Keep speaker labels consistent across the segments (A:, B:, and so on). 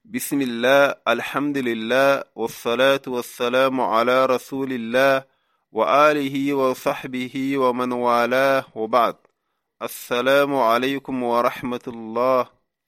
A: بسم الله الحمد لله والصلاة والسلام على رسول الله وآله وصحبه ومن والاه وبعد السلام عليكم ورحمة الله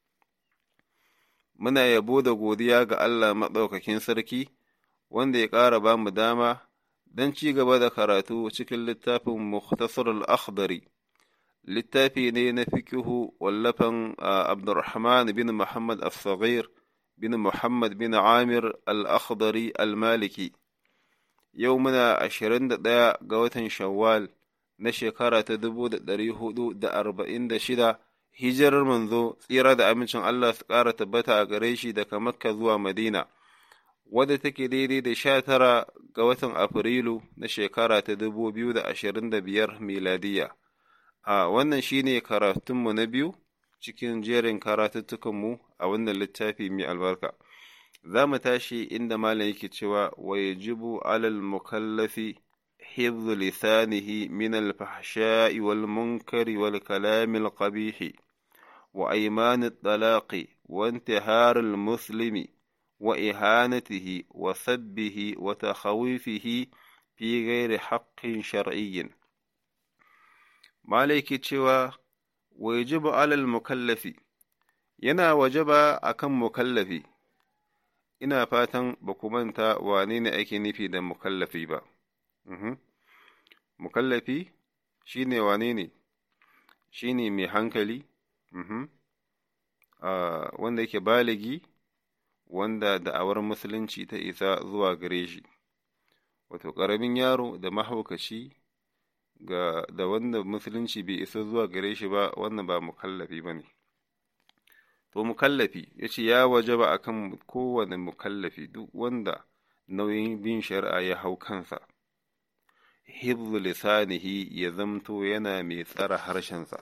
A: muna yabo da godiya ga Allah maɗaukakin sarki wanda ya ƙara ba mu dama don ci gaba da karatu cikin littafin Mukhtasar al-Akhdari littafi ne na fikihu wallafan Abdurrahman bin Muhammad al-Saghir bin Muhammad bin Amir al-Akhdari al-Maliki yau muna ashirin da ɗaya ga watan Shawwal na shekara ta dubu da ɗari hudu da arba'in da shida hijirar manzo tsira da amincin Allah su ƙara tabbata a gare shi daga Makka zuwa Madina, wadda take daidai da sha tara ga watan Afrilu na shekara ta dubu biyu da ashirin da biyar miladiya. A wannan shi ne karatunmu na biyu cikin jerin karatuttukanmu a wannan littafi mai albarka. Za mu tashi inda malam yake cewa wa yajibu alal mukallafi حفظ لسانه من الفحشاء والمنكر والكلام القبيح وأيمان الطلاق وانتهار المسلم وإهانته وسبه وتخويفه في غير حق شرعي مالك تشوى ويجب على المكلف yana wajaba akan mukallafi ina fatan ba ku manta wane ne ake nufi da mukallafi ba mukallafi shi ne wane ne shi ne mai hankali wanda yake baligi wanda da'awar musulunci ta isa zuwa gare shi wato ƙaramin yaro da mahaukaci ga da wanda musulunci bai isa zuwa gare shi ba wannan ba mukallafi ba ne to mukallafi ya ce ya waje ba a kan kowane mukallafi duk wanda nauyin bin shari'a ya hau kansa hibzu lisanihi ya zamto yana mai tsara harshensa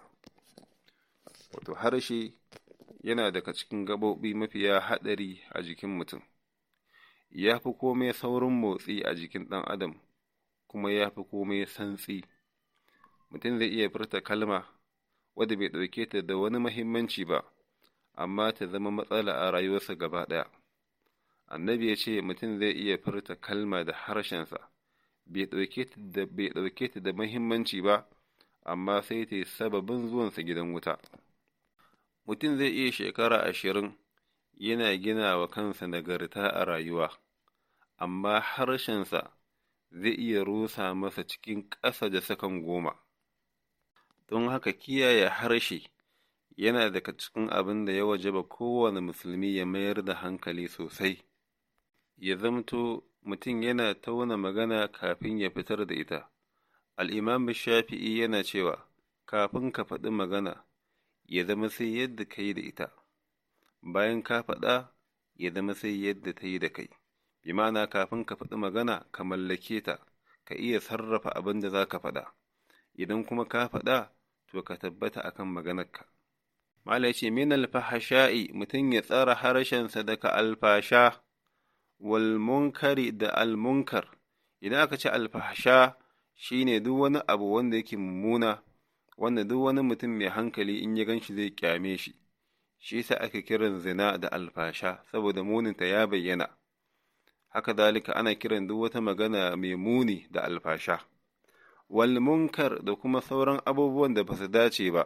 A: wato harshe yana daga cikin gaɓoɓi mafiya haɗari a jikin mutum ya fi komai saurin motsi a jikin ɗan adam kuma ya fi komai santsi mutum zai iya furta kalma wadda bai ɗauke ta da wani mahimmanci ba amma ta zama matsala a rayuwarsa gaba ɗaya annabi ya ce mutum zai iya furta kalma da harshensa bai ɗauke ta da mahimmanci ba, amma sai ta yi sababin zuwansa gidan wuta. Mutum zai iya shekara ashirin yana gina wa kansa nagarta a rayuwa, amma harshensa zai iya rusa masa cikin ƙasa da sakan goma. Don haka kiyaye harshe yana daga cikin abin da ya wajaba kowane musulmi ya mayar da hankali sosai, ya zamto mutum yana tauna magana kafin ya fitar da ita. Al'imam Shafi'i yana cewa, kafin ka faɗi magana, ya zama sai yadda ka yi da ita, bayan ka faɗa, ya zama sai yadda ta yi da kai, bi ma'ana kafin ka faɗi magana, ka mallake ta, ka iya sarrafa abin da za ka faɗa, idan kuma ka faɗa, to ka tabbata akan maganarka. Mala ce, min alfahasha'i mutum ya tsara harshensa daga alfasha. walmunkari da almunkar idan aka ce alfahsha shine duk wani abu wanda yake mummuna wanda duk wani mutum mai hankali in ya ganshi zai kyame shi shi yasa aka kiran zina da alfasha saboda muninta ya bayyana haka dalika ana kiran duk wata magana mai muni da alfasha wal munkar da kuma sauran abubuwan da ba su dace ba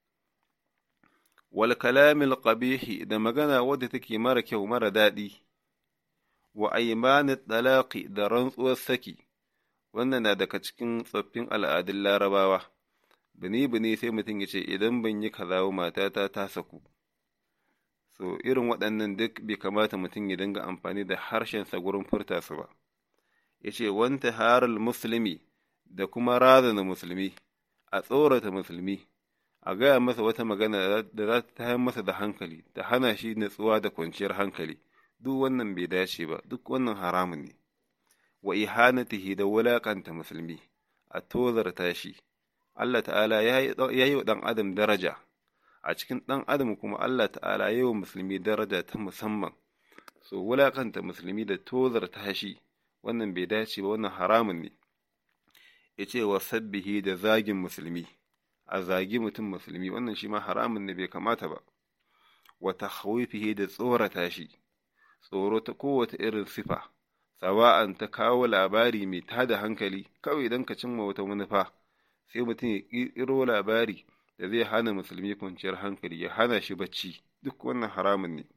A: wal kalamil qabihi da magana wadda take mara kyau mara daɗi wa aimanin ɗalaƙi da rantsuwar saki, wannan na daga cikin tsoffin al'adun larabawa, bini-bini sai mutum ya ce, Idan ban yi kazawo matata ta saku. So, irin waɗannan duk bai kamata mutum ya dinga amfani da harshensa gurin furta su ba. Ya ce, Wanta haral musulmi da kuma razana musulmi, a tsorata musulmi, a gaya masa wata magana da za ta tayar masa da hankali, ta hana shi natsuwa da kwanciyar hankali. duk wannan bai dace ba duk wannan haramun ne wa ihanatihi da wulaƙanta musulmi a tozarta shi Allah ta'ala ya yi wa ɗan adam daraja a cikin ɗan adam kuma Allah ta'ala ya yi wa musulmi daraja ta musamman so wulaƙanta musulmi da tozarta shi wannan bai dace ba wannan haramun ne ya ce wa sabbihi da zagin musulmi a zagi mutum musulmi wannan shi ma haramun ne bai kamata ba wa tahwifihi da tsorata shi tsoro ta kowace irin sifa sawa'an ta kawo labari mai tada hankali kawai don ka cimma wata manufa sai mutum ya ƙirƙiro labari da zai hana musulmi kwanciyar hankali ya hana shi bacci duk wannan haramun ne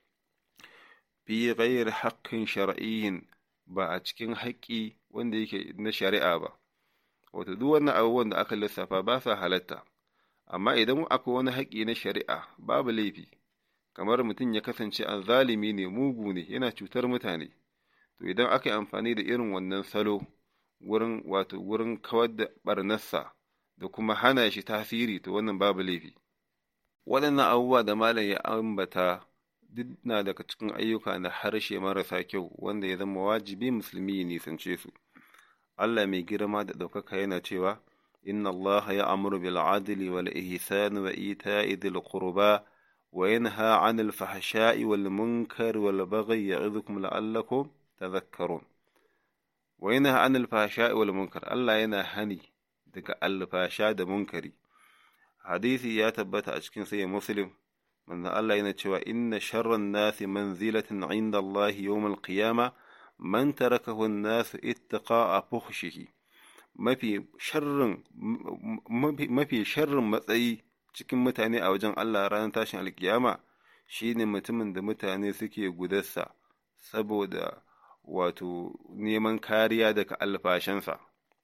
A: fi ghayr haqqin shar'iyyin ba a cikin haƙƙi wanda yake na shari'a ba wato duk wannan abubuwan da aka lissafa ba sa halatta amma idan akwai wani haƙƙi na shari'a babu laifi kamar mutum ya kasance zalimi ne mugu ne yana cutar mutane to idan aka yi amfani da irin wannan salo wurin wato wurin kawar da barnarsa da kuma hana shi tasiri to wannan babu laifi waɗannan abubuwa da malam ya ambata duk na daga cikin ayyuka na harshe marasa kyau wanda ya zama wajibi musulmi ya nisance su Allah mai girma da ɗaukaka yana cewa inna Allah ya amuru bil adli wal ihsan wa ita'i dhil qurba wa yanha 'anil fahsha'i wal munkari wal baghi ya'idhukum la'allakum tadhakkarun wa yanha 'anil fahsha'i wal munkar Allah yana hani daga alfasha da munkari hadisi ya tabbata a cikin sahih muslim manzon Allah yana cewa inna sharran nasi manzilatin 'inda Allah yawm al-qiyamah man tarakahu an-nas ittaqa'a fuhshihi mafi sharrin mafi sharrin matsayi cikin mutane a wajen Allah ranar tashin alkiyama shine mutumin da mutane suke gudarsa saboda wato neman kariya daga alfashansa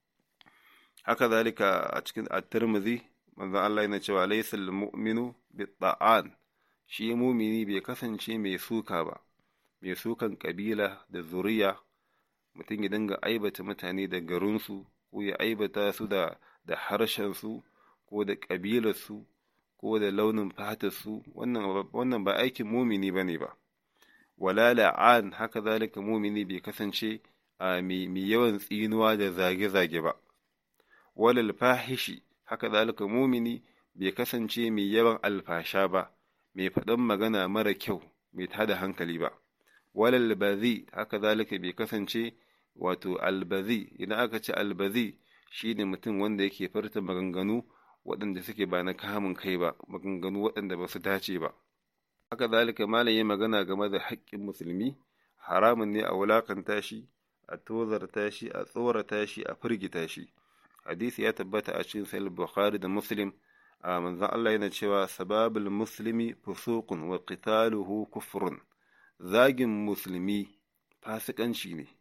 A: haka zalika a cikin at-Tirmidhi manzon Allah yana cewa laysal mu'minu bit-ta'an shi mumini bai kasance mai suka ba mai sukan kabila da zuriya mutum ya dinga aibata mutane da garinsu ko ya aibata su da da harshensu ko da ƙabilarsu ko da launin fatarsu wannan wannan ba aikin mumini bane ba wala la'an haka zalika mumini bai kasance a mai yawan tsinuwa da zage-zage ba walal fahishi haka zalika mumini bai kasance mai yawan alfasha ba mai faɗan magana mara kyau mai tada hankali ba walal bazi haka zalika bai kasance wato albazi idan aka ce albazi shine mutum wanda yake farta maganganu waɗanda suke ba na kamun kai ba maganganu waɗanda ba su dace ba haka zalika malam ya magana game da haƙƙin musulmi haramun ne a wulakanta shi a tozarta shi a tsorata shi a firgita shi hadisi ya tabbata a cikin sahih bukhari da muslim a manzon Allah yana cewa sababul muslimi fusuqun wa qitaluhu kufrun zagin musulmi fasikanci ne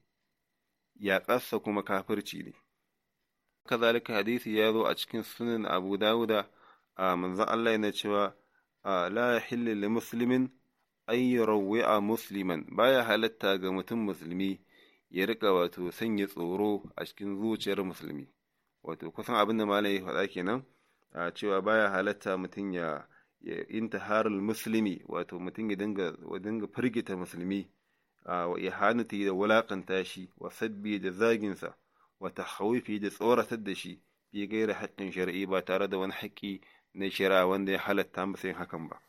A: yaƙarsa kuma kafirci ne kazalika hadisi ya zo a cikin sunan abu dawuda a manzon Allah yana cewa la yahillu li muslimin an yurawwi'a musliman baya halatta ga mutum musulmi ya rika wato sanya tsoro a cikin zuciyar musulmi wato kusan abin da malai ya faɗa kenan a cewa baya halatta mutum ya ya intiharul muslimi wato mutum ya dinga dinga firgita musulmi wa ihanati da wulakanta shi wa sabbi da zaginsa wa tahawufi da tsoratar da shi fi gaira haƙƙin shari'i ba tare da wani haƙƙi na shari'a wanda ya halatta masa yin hakan ba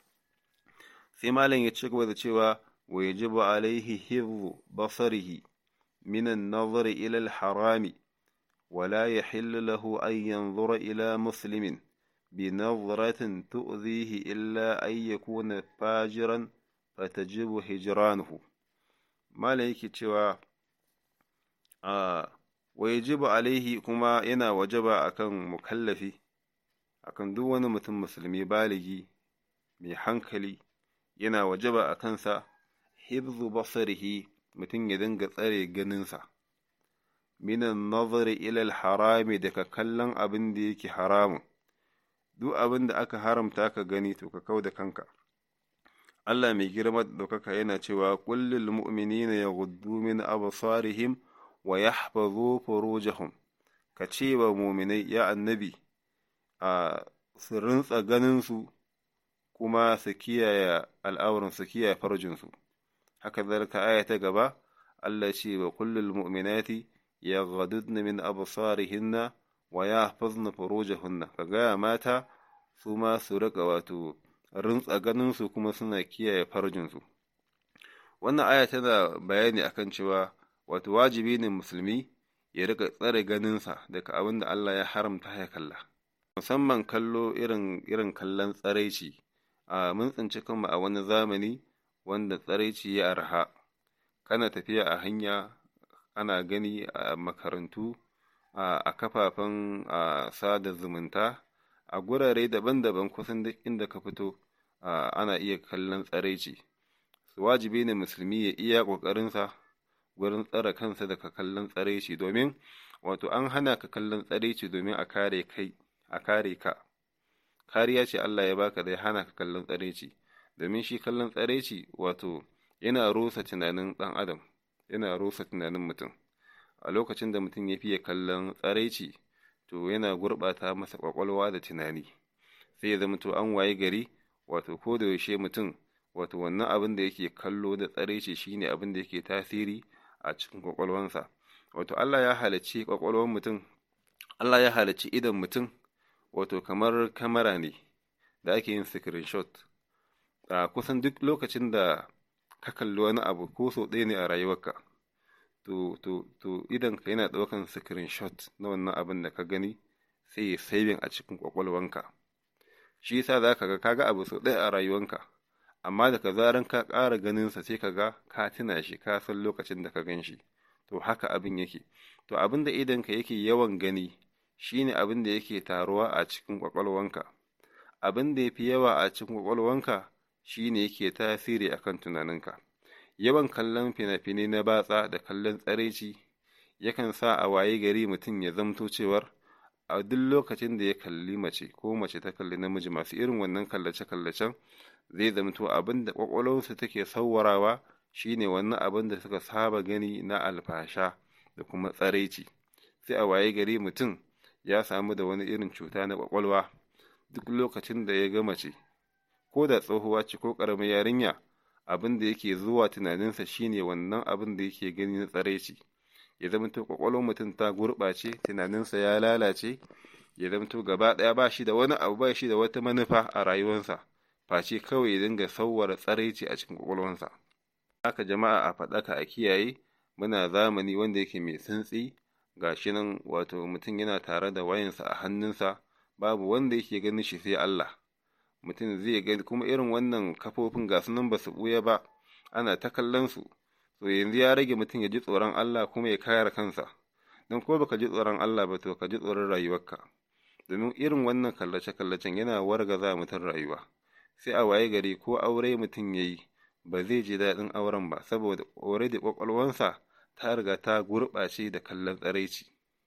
A: sai malam ya ci gaba da cewa wa yajibu alaihi hifzu basarihi min an-nazar ila al-harami ولا يحل له أن ينظر إلى مسلم بنظرة تؤذيه إلا أن يكون فاجرا فتجب هجرانه ما ليك cewa ويجب عليه kuma yana wajaba akan mukallafi akan duk wani mutum musulmi baligi mai hankali yana wajaba a kansa hibzu basarihi mutum ya dinga tsare ganinsa minan nazari ilal harami daga kallon abin da yake haramun duk abin da aka haramta ka gani to ka kau da kanka Allah mai girma da ɗaukaka yana cewa kullul mu'minina yaghuddu min absarihim wa yahfazu furujahum ka ce wa mu'minai ya annabi a su rintsa ganin su kuma su kiyaye al'auran su kiyaye farjin su haka zalika aya ta gaba Allah ce wa kullul mu'minati yaghdudna min absarihinna wa yahfazna furujahunna kaga mata su ma su rika wato rintsa ganin su kuma suna kiyaye farjin su wannan aya tana bayani akan cewa wato wajibi ne musulmi ya rika tsare ganinsa daga abin da Allah ya haramta ya kalla musamman kallo irin irin kallon tsaraici a mun tsinci kanmu a wani zamani wanda tsaraici ya arha kana tafiya a hanya ana gani a makarantu a kafafen sada zumunta a gurare daban-daban kusan duk inda ka fito ana iya kallon tsaraici wajibi ne musulmi ya iya ƙoƙarinsa gurin tsare kansa daga kallon tsaraici domin wato an hana ka kallon tsaraici domin a kare kai a kare ka kariya ce Allah ya baka da ya hana ka kallon tsaraici domin shi kallon tsaraici wato yana rusa tunanin ɗan adam yana rusa tunanin mutum a lokacin da mutum ya fiye kallon tsaraici to yana gurɓata masa ƙwaƙwalwa da tunani sai ya zama to an waye gari wato ko da yaushe mutum wato wannan abin da yake kallo da tsaraici shine abin da yake tasiri a cikin ƙwaƙwalwansa wato Allah ya halicci ƙwaƙwalwar mutum Allah ya halicci idon mutum wato kamar kamera ne da ake yin screenshot a kusan duk lokacin da ka kalli wani abu ko sau ɗaya ne a rayuwarka to to to idan ka yana ɗaukan screenshot na wannan abin da ka gani sai ya saving a cikin ƙwaƙwalwanka shi yasa za ka ga kaga abu sau ɗaya a rayuwanka amma daga zaran ka ƙara ganinsa sai ka ga ka tuna shi ka san lokacin da ka gan shi to haka abin yake to abin da idanka yake yawan gani shine abin da yake taruwa a cikin ƙwaƙwalwanka abin da ya fi yawa a cikin ƙwaƙwalwanka shine yake tasiri akan tunaninka yawan kallon fina-finai na batsa da kallon tsaraici yakan sa a waye gari mutum ya zamto cewar a duk lokacin da ya kalli mace ko mace ta kalli namiji masu irin wannan kallace-kallacen zai zamto abin da ƙwaƙwalwarsu take sauwarawa shine wannan abin da suka saba gani na alfasha da kuma tsaraici sai a waye gari mutum ya samu da wani irin cuta na ƙwaƙwalwa duk lokacin da ya ga mace ko da tsohuwa ce ko ƙaramin yarinya abin da yake zuwa tunaninsa shine wannan abin da yake gani na tsaraici ya zamto ƙwaƙwalwar mutum ta gurɓace tunaninsa ya lalace ya zamto gaba ɗaya ba shi da wani abu ba shi da wata manufa a rayuwarsa face kawai ya dinga sauwara tsaraici a cikin ƙwaƙwalwarsa haka jama'a a faɗaka a kiyaye muna zamani wanda yake mai santsi ga shi nan wato mutum yana tare da wayansa a hannunsa babu wanda yake ganin shi sai Allah mutum zai gani kuma irin wannan kafofin ga nan ba su ɓuya ba ana ta kallon su to yanzu ya rage mutum ya ji tsoron Allah kuma ya kare kansa don ko baka ji tsoron Allah ba to ka ji tsoron rayuwarka domin irin wannan kallace-kallacen yana wargaza mutum rayuwa sai a waye gari ko aure mutum ya yi ba zai ji daɗin auren ba saboda aure da ƙwaƙwalwansa ta riga ta gurɓace da kallon tsaraici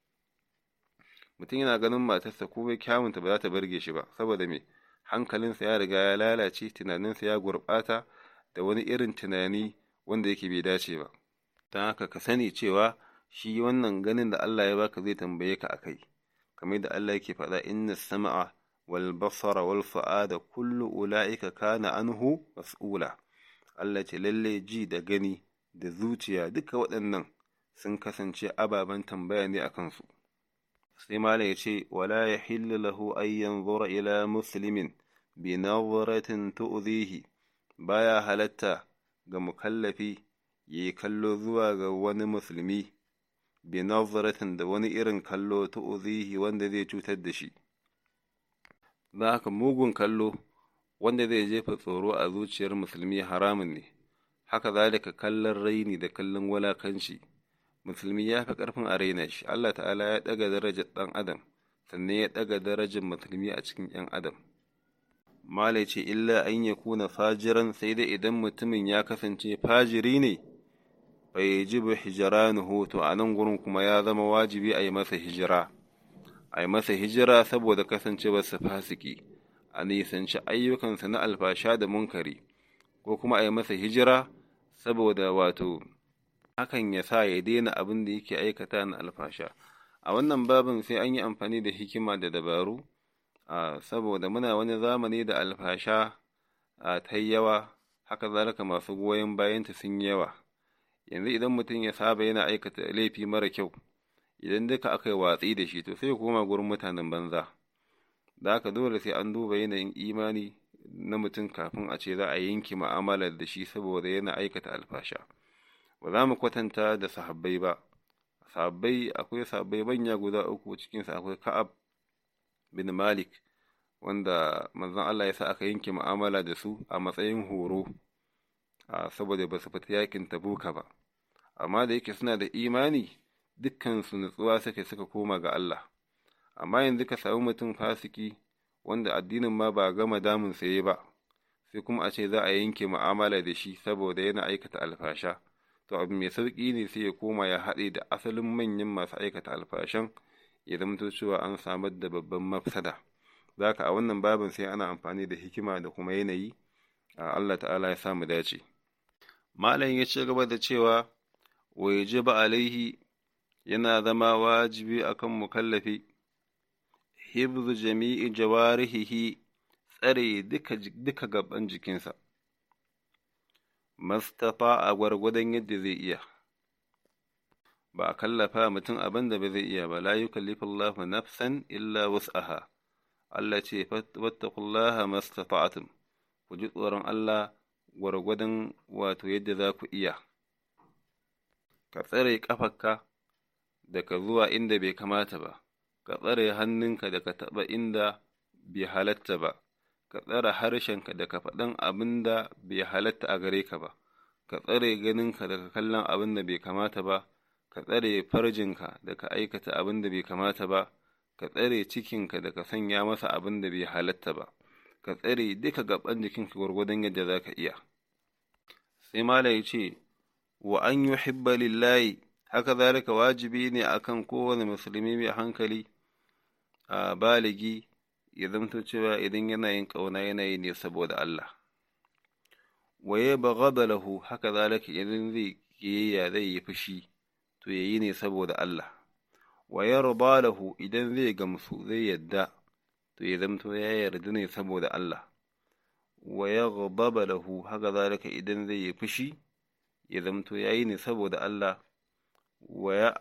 A: mutum yana ganin matarsa ko kyawunta ba za ta burge shi ba saboda me hankalinsa ya riga ya lalace tunaninsa ya gurɓata da wani irin tunani wanda yake bai dace ba don haka ka sani cewa shi wannan ganin da Allah ya baka zai tambaye ka akai kamar da Allah yake faɗa inna sama'a wal basara wal fu'ada kullu ula'ika kana anhu mas'ula Allah ce lalle ji da gani da zuciya duka waɗannan sun kasance ababen tambaya ne a kansu sai malam ya ce wala ya hillu lahu an yanzura ila muslimin bi nazaratin tu'zihi baya halatta ga mukallafi ya yi kallo zuwa ga wani musulmi bi nazaratin da wani irin kallo tu'zihi wanda zai cutar da shi za haka mugun kallo wanda zai jefa tsoro a zuciyar musulmi haramun ne haka zalika kallon raini da kallon walakanci musulmi ya fi ƙarfin a raina shi Allah ta'ala ya ɗaga darajar ɗan adam sannan ya ɗaga darajar musulmi a cikin ‘yan adam mala ce illa an ya kuna fajiran sai dai idan mutumin ya kasance fajiri ne bai ji ba hijiranuhu to a nan gurin kuma ya zama wajibi a yi masa hijira a yi masa hijira saboda kasancewarsa fasiki a nisanci ayyukansa na alfasha da munkari ko kuma a yi masa hijira saboda wato hakan ya sa ya daina abin da yake aikata na alfasha a wannan babin sai an yi amfani da hikima da dabaru saboda muna wani zamani da alfasha ta yawa haka zalika masu goyon bayanta sun yawa yanzu idan mutum ya saba yana aikata laifi mara kyau idan duka aka yi watsi da shi to sai ya koma gurin mutanen banza da haka dole sai an duba yanayin imani na mutum kafin a ce za a yanke ma'amalar da shi saboda yana aikata alfasha ba za mu kwatanta da sahabbai ba sahabbai akwai sahabbai manya guda uku cikinsa akwai ka'ab bin malik wanda manzon Allah ya sa aka yanke mu'amala da su a matsayin horo saboda ba su fita yakin tabuka ba amma da yake suna da imani dukkansu nutsuwa suka suka koma ga Allah amma yanzu ka samu mutum fasiki wanda addinin ma ba gama damun saye ba sai kuma a ce za a yanke mu'amala da shi saboda yana aikata alfasha to abu mai sauƙi ne sai ya koma ya haɗe da asalin manyan masu aikata alfashan ya zamto cewa an samar da babban mafsada zaka a wannan babin sai ana amfani da hikima da kuma yanayi Allah ta'ala ya samu dace malam ya ci gaba da cewa wa yajiba alaihi yana zama wajibi akan mukallafi hibzu jami'i jawarihihi tsare duka duka gaban jikinsa mastafa a gwargwadon yadda zai iya ba a kallafa mutum abin da ba zai iya ba la yukallifu Allahu nafsan illa wus'aha Allah ce wattaqullaha mastata'tum ku ji tsoron Allah gwargwadon wato yadda za ku iya ka tsare ƙafarka daga zuwa inda bai kamata ba ka tsare hannunka daga taɓa inda bai halatta ba ka tsare harshenka daga faɗan abin da bai halatta a gare ka ba ka tsare ganinka daga kallon abin da bai kamata ba ka tsare farjinka daga aikata abin da bai kamata ba ka tsare cikinka daga sanya masa abin da bai halatta ba ka tsare duka gaban jikinka gwargwadon yadda za ka iya sai mala ya ce wa an yi hibba lillahi haka zalika wajibi ne akan kowane musulmi mai hankali a baligi ya zamto cewa idan yana yin ƙauna yanayi ne saboda Allah wa ya baghada lahu haka zalika idan zai kiyayya zai yi fushi to yayi ne saboda Allah wa yarda lahu idan zai gamsu zai yadda to ya zamto ya yarda ne saboda Allah wa yaghdaba lahu haka zalika idan zai yi fushi ya zamto yayi ne saboda Allah wa ya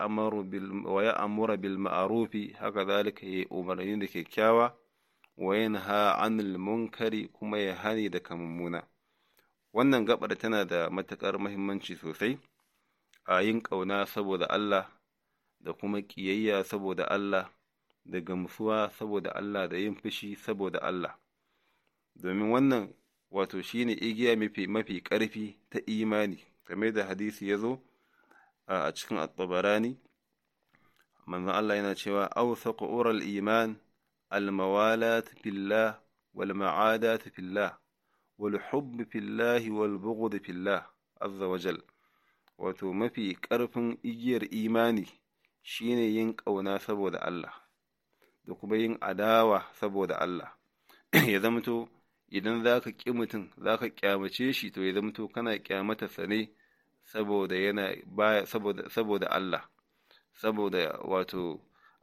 A: amura bil ma'arufi haka zalika ya umarni da kyakkyawa wa yanha anil munkari kuma ya hani da mummuna wannan gabar tana da matuƙar muhimmanci sosai a yin ƙauna saboda Allah da kuma ƙiyayya saboda Allah da gamsuwa saboda Allah da yin fushi saboda Allah domin wannan wato shine igiya mafi mafi ƙarfi ta imani kamar da hadisi ya zo a cikin at-tabarani manzon Allah yana cewa awsaqu ural iman al-mawalat fillah wal ma'adat fillah wal hubb fillah wal bughd fillah azza wa jal wato mafi ƙarfin igiyar imani shine yin ƙauna saboda Allah da kuma yin adawa saboda Allah ya zamto idan za ka ƙi mutum za ka ƙyamace shi to ya zamto kana ƙyamatarsa ne saboda yana baya saboda saboda Allah saboda wato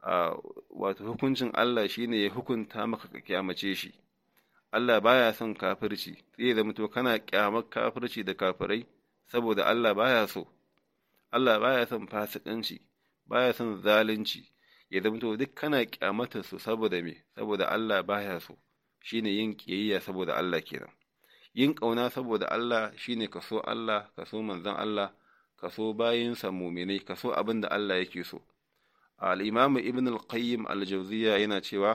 A: wato hukuncin Allah shine ya hukunta maka ka kyamace shi Allah baya son kafirci sai ya zamto kana kyamar kafirci da kafirai saboda Allah baya so Allah baya son fasikanci baya son zalunci ya zamto duk kana kyamatar su saboda me saboda Allah baya so shine yin kiyayya saboda Allah kenan yin ƙauna saboda Allah shine ka so Allah ka so manzon Allah ka so bayinsa muminai ka so abin da Allah yake so al-imamu ibn al-qayyim al-jawziya yana cewa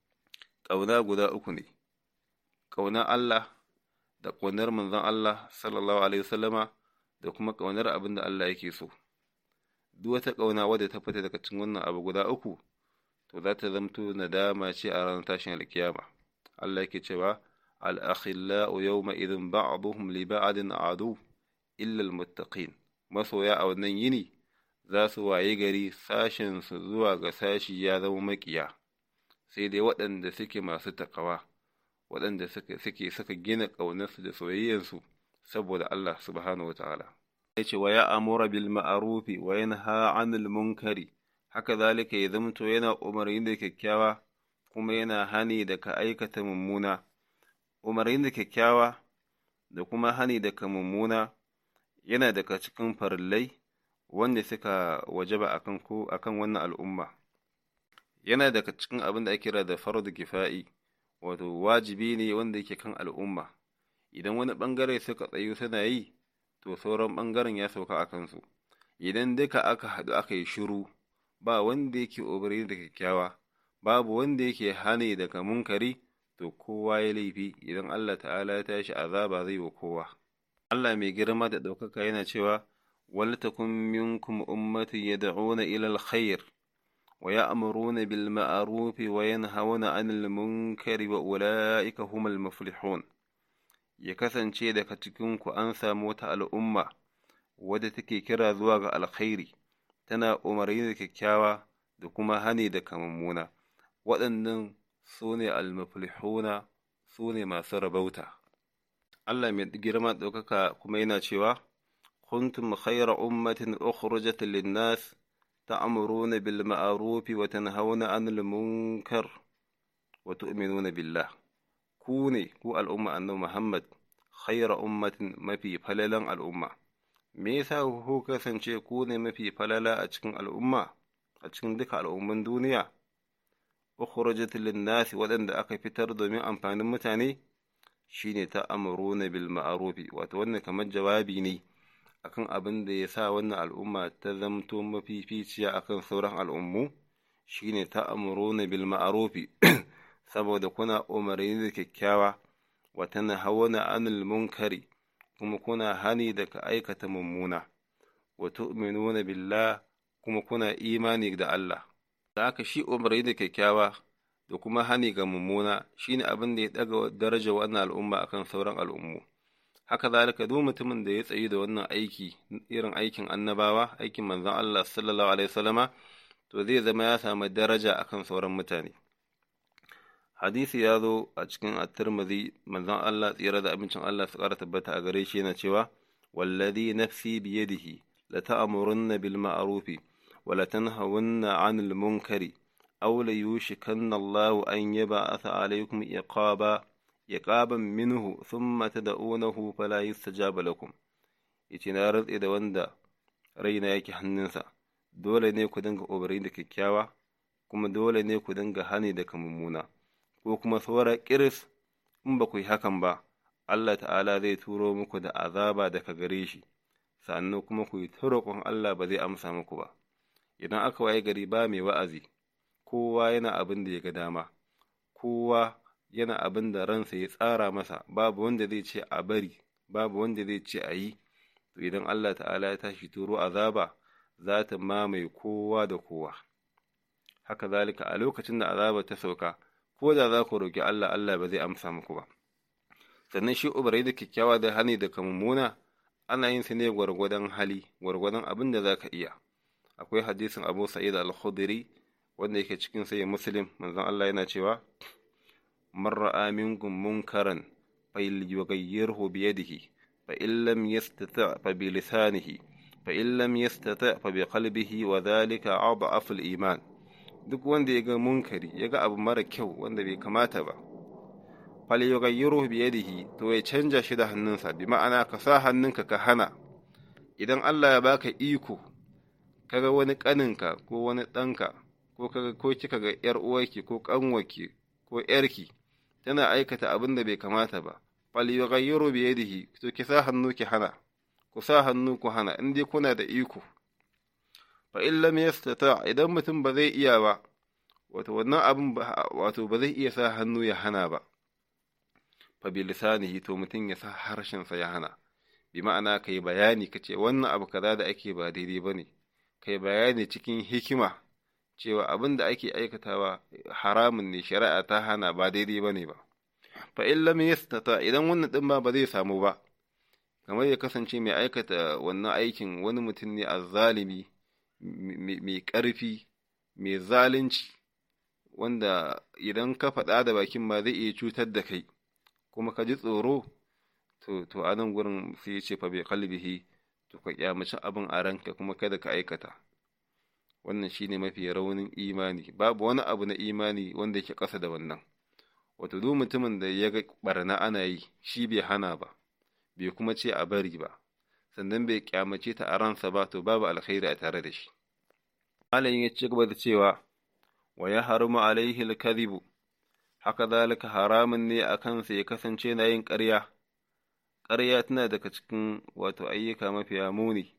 A: ƙauna guda uku ne ƙaunar Allah da ƙaunar manzon Allah sallallahu alaihi wasallama da kuma ƙaunar abin da Allah yake so duk wata ƙauna wadda ta fita daga cikin wannan abu guda uku to za ta zamto nadama ce a ranar tashin alkiyama Allah yake cewa الأخلاء يومئذ بعضهم لبعض عدو إلا المتقين masoya a wannan yini za su waye gari sashensu zuwa ga sashi ya zama maƙiya sai dai waɗanda suke masu takawa waɗanda suke suka gina ƙaunarsu da soyayyarsu saboda Allah subhanahu wa ta'ala ya ce wa ya amura bil ma'arufi wa yanha anil munkari haka zalika ya zamto yana umarni da kyakkyawa kuma yana hani da ka aikata mummuna umarni da kyakkyawa da kuma hani daga mummuna yana daga cikin farillai wanda suka wajaba akan ko akan wannan al'umma yana daga cikin abin da ake kira da fardu kifa'i wato wajibi ne wanda yake kan al'umma idan wani bangare suka tsayu suna yi to sauran bangaren ya sauka a kansu idan duka aka haɗu aka yi shiru ba wanda yake umarni da kyakkyawa babu wanda yake hane daga munkari to kowa ya laifi idan Allah ta'ala ya tashi azaba zai wa kowa. Allah mai girma da ɗaukaka yana cewa ولتكن منكم أمة يدعون إلى الخير ويأمرون بالمعروف وينهون عن المنكر وأولئك هم المفلحون ya kasance daga cikinku an samu wata al'umma wadda take kira zuwa ga alkhairi tana umarni da kyakkyawa da kuma hani da kamammuna waɗannan su ne almuflihuna su ne masu rabauta Allah mai girma ɗaukaka kuma yana cewa kuntum khayra ummatin ukhrijat lin-nas ta'muruna bil ma'ruf wa tanhauna 'anil munkar wa tu'minuna billah ku ne ku al'umma annabi Muhammad khayra ummatin mafi falalan al'umma me yasa ku kasance ku ne mafi falala a cikin al'umma a cikin duka al'umman duniya ukhrijat lin-nas waɗanda aka fitar domin amfanin mutane shine ta amuruna bil ma'rufi wato wannan kamar jawabi ne akan abin da ya sa wannan al'umma ta zamto mafificiya akan sauran al'ummu shine ta amuruna bil ma'rufi saboda kuna umarni da kyakkyawa wa tanhauna anil munkari kuma kuna hani da ka aikata mummuna wa tu'minuna billah kuma kuna imani da Allah da haka shi umarni da kyakkyawa da kuma hani ga mummuna shine abin da ya daga daraja wannan al'umma akan sauran al'ummu haka zalika duk mutumin da ya tsayi da wannan aiki irin aikin annabawa aikin manzon Allah sallallahu alaihi wasallama to zai zama ya samu daraja akan sauran mutane hadisi ya zo a cikin at-Tirmidhi manzon Allah tsira da abincin Allah su ƙara tabbata a gare shi yana cewa wallazi nafsi biyadihi la ta'murunna bil ma'rufi wa la tanhawunna 'anil munkari أو ليوشكن الله أن يبعث عليكم إقابا إقابا منه ثم تدعونه فلا يستجاب لكم yace na rantse da wanda raina yake hannunsa dole ne ku dinga umarni da kyakkyawa kuma dole ne ku dinga hani da mummuna ko kuma saura kiris in ba ku yi hakan ba Allah ta'ala zai turo muku da azaba daga gare shi sannan kuma ku yi ta roƙon Allah ba zai amsa muku ba idan aka waye gari ba mai wa'azi kowa yana abin da ya ga dama kowa yana abin da ransa ya tsara masa babu wanda zai ce a bari babu wanda zai ce a yi to idan Allah ta'ala ya tashi turo azaba za ta mamaye kowa da kowa haka zalika a lokacin da azaba ta sauka ko da za ku roƙi Allah Allah ba zai amsa muku ba sannan shi ubarai da kyakkyawa da hani da mummuna ana yin su ne gwargwadon hali gwargwadon abin da za ka iya akwai hadisin abu sa'id al-khudri wanda yake cikin sai muslim manzon Allah yana cewa man ra'a minkum munkaran fa yughayyirhu bi yadihi fa in lam yastata fa bi lisanihi fa in lam yastata fa bi qalbihi wa dhalika adhafu al-iman duk wanda ya ga munkari ya ga abu mara kyau wanda bai kamata ba fal yughayyiruhu bi yadihi to ya canja shi da hannunsa bi ma'ana ka sa hannunka ka hana idan Allah ya baka iko kaga wani kaninka ko wani ɗanka ko kaga ko kika ga ƴar uwarki ko ƙanwarki ko ƴarki tana aikata abin da bai kamata ba fal yughayyiru bi yadihi to ki sa hannu ki hana ku sa hannu ku hana in dai kuna da iko fa in lam yastata idan mutum ba zai iya ba wato wannan abin wato ba zai iya sa hannu ya hana ba fa bi lisanihi to mutum ya sa harshen sa ya hana bi ma'ana kai bayani kace wannan abu kaza da ake ba daidai bane kai bayani cikin hikima cewa abin da ake aikatawa haramun ne shari'a ta hana ba daidai ba ne ba fa in lam yastata idan wannan din ba ba zai samu ba kamar ya kasance mai aikata wannan aikin wani mutum ne azzalimi mai ƙarfi mai zalunci wanda idan ka faɗa da bakin ma zai iya cutar da kai kuma ka ji tsoro to to a nan gurin sai ya ce fa bai kalbihi to ka kyamaci abin a ranka kuma kada ka aikata wannan shine mafi raunin imani babu wani abu na imani wanda yake ƙasa da wannan wato duk mutumin da ya ga barna ana yi shi bai hana ba bai kuma ce a bari ba sannan bai kyamace ta a ransa ba to babu alkhairi a tare da shi malamin ya ci gaba da cewa wa ya harumu alaihi alkadhibu haka zalika haramun ne a kansa ya kasance na yin ƙarya ƙarya tana daga cikin wato ayyuka mafiya muni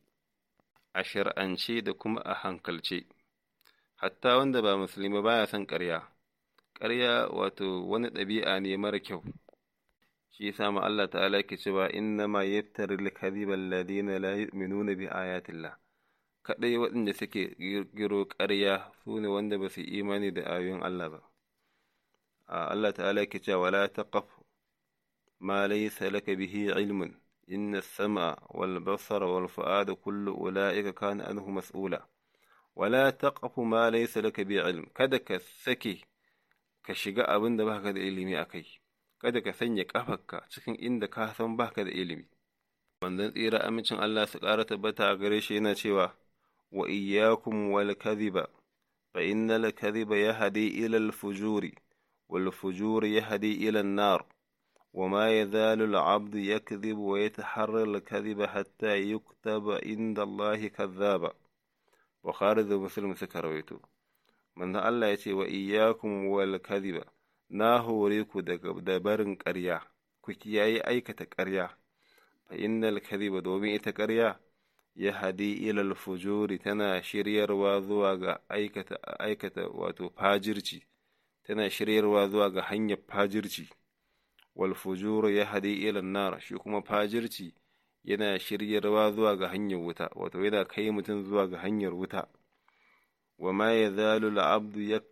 A: a shar'ance da kuma a hankalce hatta wanda ba musulmi baya son ƙarya ƙarya wato wani ɗabi'a ne mara kyau shi yasa ma Allah ta'ala yake cewa inna ma yaftari al-kadhiba alladhina la yu'minuna bi ayatillah kadai waɗanda suke giro ƙarya su ne wanda ba su imani da ayoyin Allah ba Allah ta'ala yake cewa wala taqaf ma laysa laka bihi ilmun inna as-sam'a wal basara wal fu'ada kullu ulaika kana anhu mas'ula wala taqfu ma laysa laka bi ilm kada ka sake ka shiga abin da baka da ilimi akai kada ka sanya kafarka cikin inda ka san baka da ilimi wannan tsira amincin Allah su ƙara tabbata a gare shi yana cewa wa iyyakum wal kadhiba fa innal kadhiba yahdi ila al fujuri wal fujuri yahdi ila an nar وما يزال العبد يكذب ويتحرى الكذب حتى يكتب عند الله كذابا Bukhari da Muslim suka rawaito. Manzon Allah ya ce wa iyyakum wal kadhiba na hore ku daga barin ƙarya ku kiyaye aikata ƙarya fa innal kadhiba domin ita ƙarya ya hadi ilal fujuri tana shiryarwa zuwa ga aikata aikata wato fajirci tana shiryarwa zuwa ga hanyar fajirci wal fujuru ya hadi ilal nar shi kuma fajirci yana shiryarwa zuwa ga hanyar wuta wato yana kai mutum zuwa ga hanyar wuta wa ma ya zalu al'abdu ya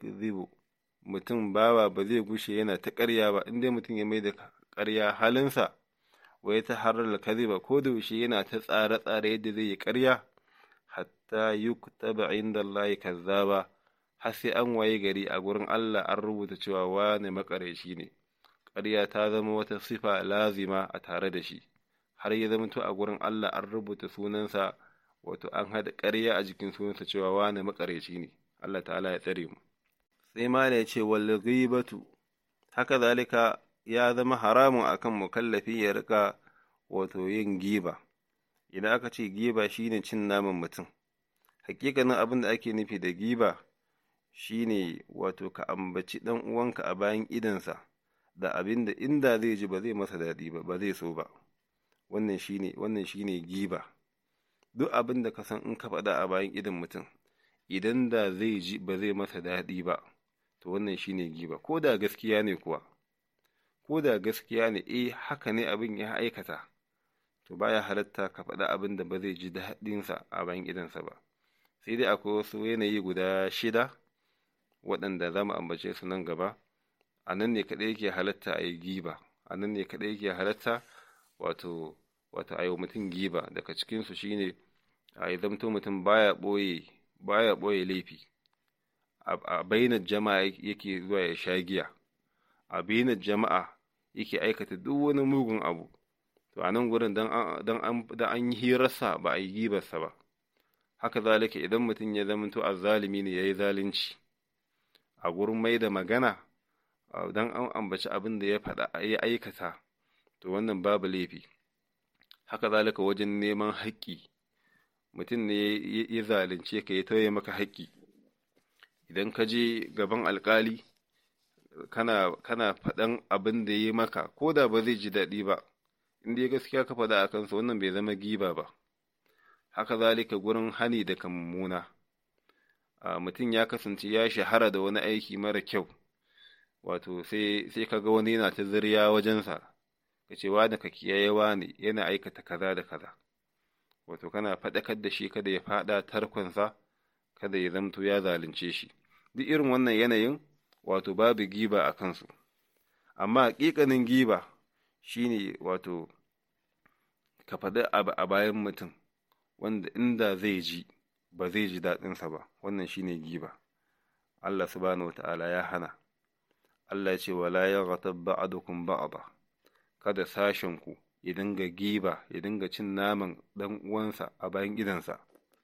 A: mutum bawa ba zai gushe yana ta ƙarya ba inda mutum ya mai da ƙarya halinsa wa ya ta harar kaziba ko da yaushe yana ta tsare-tsare yadda zai yi ƙarya hatta yuktaba inda Allah kazzaba har sai an waye gari a gurin Allah an rubuta cewa wane makareci ne ƙarya ta zama wata sifa lazima a tare da shi har ya zama a gurin Allah an rubuta sunansa wato an haɗa ƙarya a jikin sunansa cewa wane makareci ne Allah ta'ala ya tsare mu sai ma ya ce wal ghibatu haka zalika ya zama haramun akan mukallafi ya rika wato yin giba idan aka ce giba shine cin naman mutum hakikanin abin da ake nufi da giba shine wato ka ambaci dan uwanka a bayan idansa da abin da inda zai ji ba zai masa daɗi ba ba zai so ba wannan shine wannan shine giba duk abin da ka san in ka faɗa a bayan idan mutum idan da zai ji ba zai masa daɗi ba to wannan shine giba ko da gaskiya ne kuwa ko da gaskiya ne eh haka ne abin ya aikata to baya halatta ka faɗa abin da ba zai ji daɗinsa a bayan idansa ba sai dai akwai wasu yanayi guda shida waɗanda za mu ambace su nan gaba a nan ne kaɗai yake halatta a yi giba a nan ne kaɗai yake halatta wato wato a yi mutum giba daga cikinsu shine a yi zamto mutum baya ɓoye baya ɓoye laifi a bainar jama'a yake zuwa ya sha giya a bainar jama'a yake aikata duk wani mugun abu to a nan gurin dan an yi hirarsa ba a yi gibarsa ba haka zalika idan mutum ya zamanto azzalimi ne ya yi zalunci a gurin mai da magana dan an ambaci abin da ya faɗa ya aikata to wannan babu laifi haka zalika wajen neman haƙƙi mutum ne ya zalunce ka ya tauye maka haƙƙi idan ka je gaban alƙali kana kana faɗan abin da ya maka ko da ba zai ji daɗi ba in dai gaskiya ka faɗa a kansa wannan bai zama giba ba haka zalika gurin hani da mummuna mutum ya kasance ya shahara da wani aiki mara kyau wato sai sai ka ga wani yana ta zirya wajensa ka ce wani ka kiyaye wani yana aikata kaza da kaza wato kana faɗakar da shi kada ya faɗa tarkonsa kada ya zamto ya zalunce shi duk irin wannan yanayin wato babu giba a kansu amma haƙiƙanin giba shine wato ka faɗi abu a bayan mutum wanda inda zai ji ba zai ji daɗinsa ba wannan shine giba Allah subhanahu wata'ala ya hana Allah ya ce wala yaghatab ba'dukum ba'da kada sashen ku ya dinga giba ya dinga cin naman dan uwansa a bayan gidansa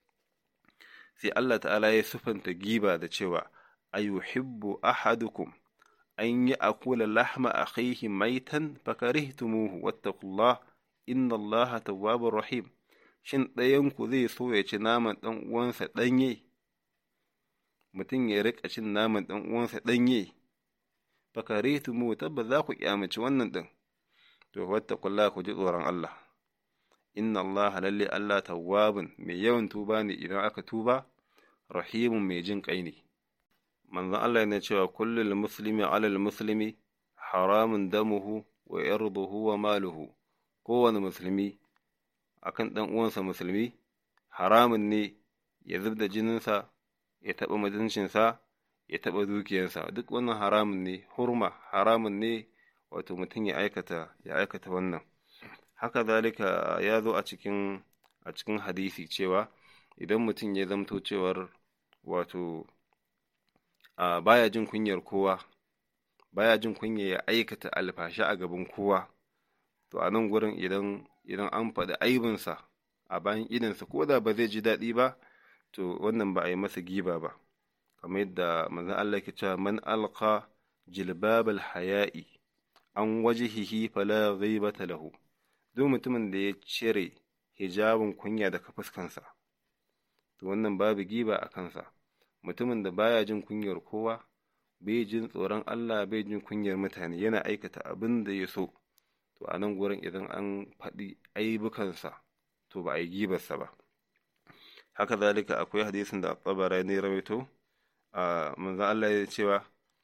A: sai Allah ta'ala ya sufanta giba da cewa ayuhibbu ahadukum an yi akula lahma akhihi maitan fakarihtumuhu wattaqullah inna Allah tawwabur rahim shin ɗayanku zai so ya ci naman ɗan uwansa ɗanye mutum ya riƙa cin naman ɗan uwansa ɗanye fakarihtumuhu tabbas za ku kyamaci wannan ɗin to wattaqullah ku ji tsoron Allah inna Allah lalle Allah tawwabun mai yawan tuba ne idan aka tuba rahimun mai jin kai ne manzon Allah yana cewa kullul muslimi alal muslimi haramun damuhu wa irduhu wa maluhu kowane musulmi akan ɗan uwansa musulmi haramun ne ya zub da jininsa ya taɓa mutuncinsa ya taɓa dukiyarsa duk wannan haramun ne hurma haramun ne wato mutum ya aikata ya aikata wannan haka zalika ya zo a cikin a cikin hadisi cewa idan mutum ya zamto cewar wato a baya jin kunyar kowa baya jin kunya ya aikata alfashi a gaban kowa to a nan gurin idan idan an faɗi aibinsa a bayan idansa ko da ba zai ji daɗi ba to wannan ba a yi masa giba ba kamar yadda manzon Allah ke cewa man alqa jilbabal haya'i an wajhihi fala ghibata lahu duk mutumin da ya cire hijabin kunya daga fuskansa to wannan babu giba a kansa mutumin da baya jin kunyar kowa bai jin tsoron Allah bai jin kunyar mutane yana aikata abin da ya so to a nan gurin idan an faɗi aibukansa to ba a yi gibarsa ba haka zalika akwai hadisin da tsabara ne rawaito a manzan Allah ya cewa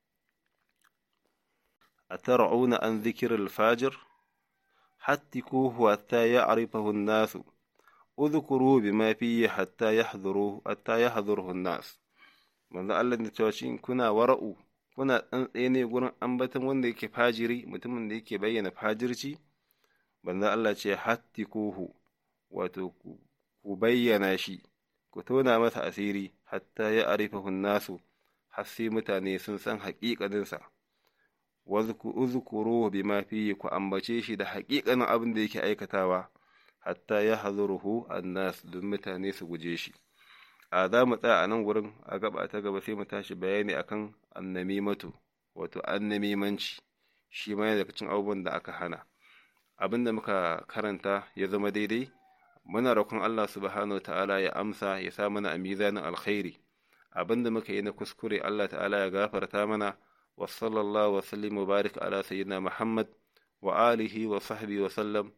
A: a tara'una an zikir alfajir hattikuhu hatta ya arifahu nasu udhkuru bima fihi hatta yahdhuru hatta yahdhuruhu nas manzan Allah ya cewa shin kuna wara'u kuna tsantsaye ne gurin ambaton wanda yake fajiri mutumin da yake bayyana fajirci manzan Allah ce hattikuhu wato ku bayyana shi ku tona masa asiri hatta ya arifahun nasu har sai mutane sun san haƙiƙaninsa uzkuru bima fihi ku ambace shi da haƙiƙanin abin da yake aikatawa hatta ya hazuruhu annas don mutane su guje shi a za mu tsaya a nan wurin a gaba ta gaba sai mu tashi bayani akan annamimatu wato annamimanci shi ma daga cikin abubuwan da aka hana abin da muka karanta ya zama daidai muna roƙon Allah subhanahu wa ta'ala ya amsa ya sa mana a mizanin alkhairi abinda muka yi na kuskure Allah ta'ala ya gafarta mana wa sallallahu wa sallim wa barik ala sayyidina Muhammad wa alihi wa sahbihi wa sallam